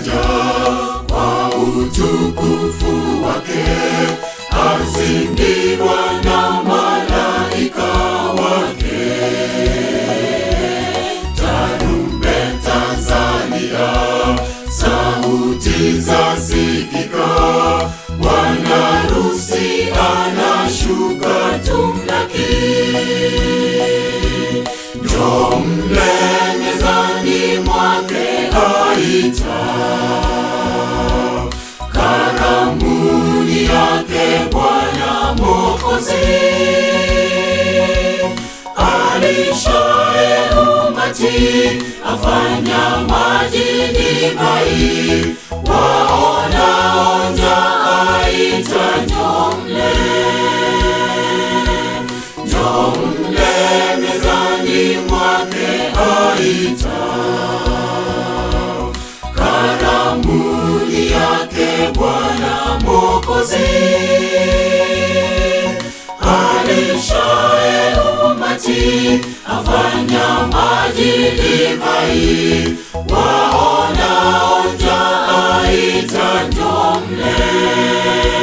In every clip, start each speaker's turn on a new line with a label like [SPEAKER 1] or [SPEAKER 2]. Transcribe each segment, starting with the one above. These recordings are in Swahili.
[SPEAKER 1] yuaja kwa utukufu wake, azingirwa na malaika wake. Tarumbeta zalia, sauti zasikika, bwana harusi anashuka tumlaki. Njoo mle mezani mwake aita, karamuni yake Bwana Mwokozi. Alishaye umati afanya maji divai, waonao njaa aita, njoo mle, njoo mle mezani mwake aita, karamuni yake Bwana Mwokozi. Alishaye umati afanya maji divai, waonao njaa aita, njoo mle.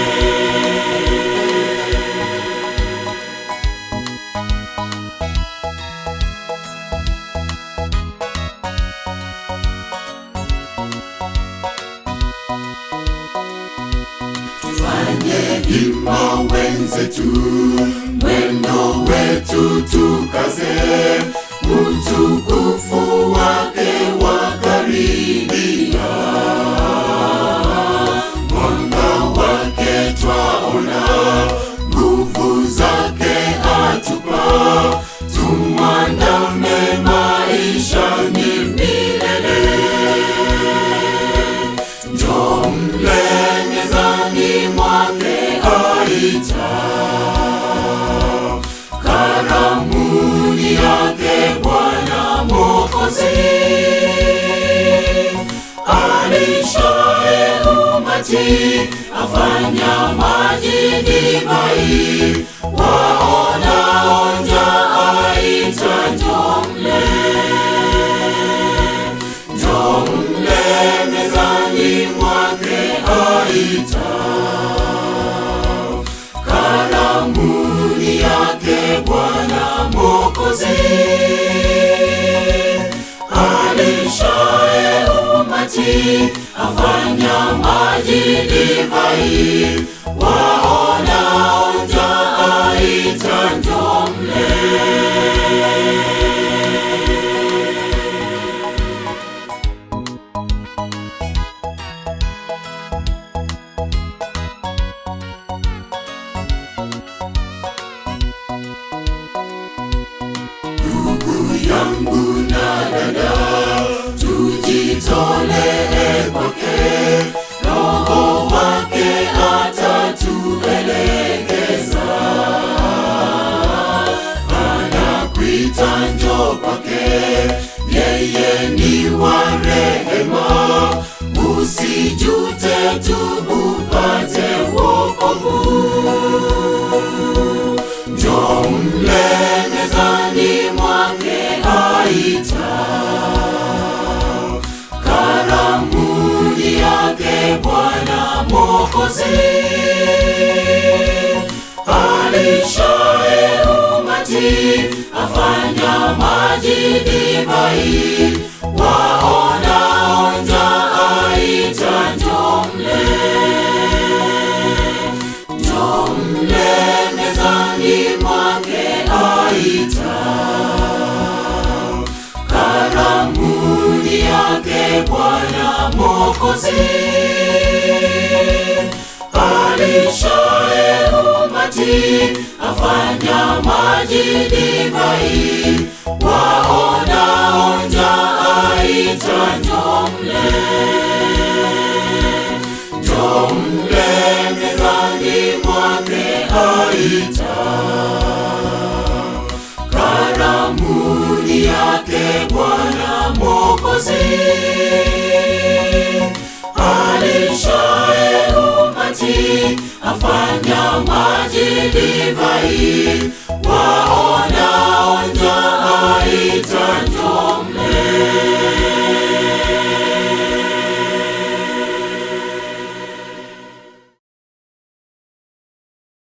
[SPEAKER 1] Tufanye hima wenzetu, mwendo wetu tukaze, utukufu wake wakaribia. Mwanga wake twaona, nguvu zake atupa, tumwandame maishani milele. Njoo mle mezani mwake aita, karamuni yake Bwana Mwokozi. Alishaye umati afanya maji divai, waonao njaa aita, njoo mle Njoo mle mezani mwake aita, karamuni yake Bwana Mwokozi. Alishaye umati afanya maji divai, waonao njaa aita, njoo mle. Ndugu yangu na dada, tujitolee kwake, Roho wake atatuelekeza. Anakuita njoo kwake, yeye ni wa rehema, usijute, tubu upate wokovu. Njoo mle mezani mwake aita, karamuni yake Bwana Mwokozi. Alishaye umati afanya maji divai, waonao njaa aita, njoo mle Njoo mle mezani mwake aita, karamuni yake Bwana Mwokozi. Alishaye umati afanya maji divai, waonao njaa aita, njoo mle Njoo mle mezani mwake aita, karamuni yake Bwana Mwokozi. Alishaye umati afanya maji divai,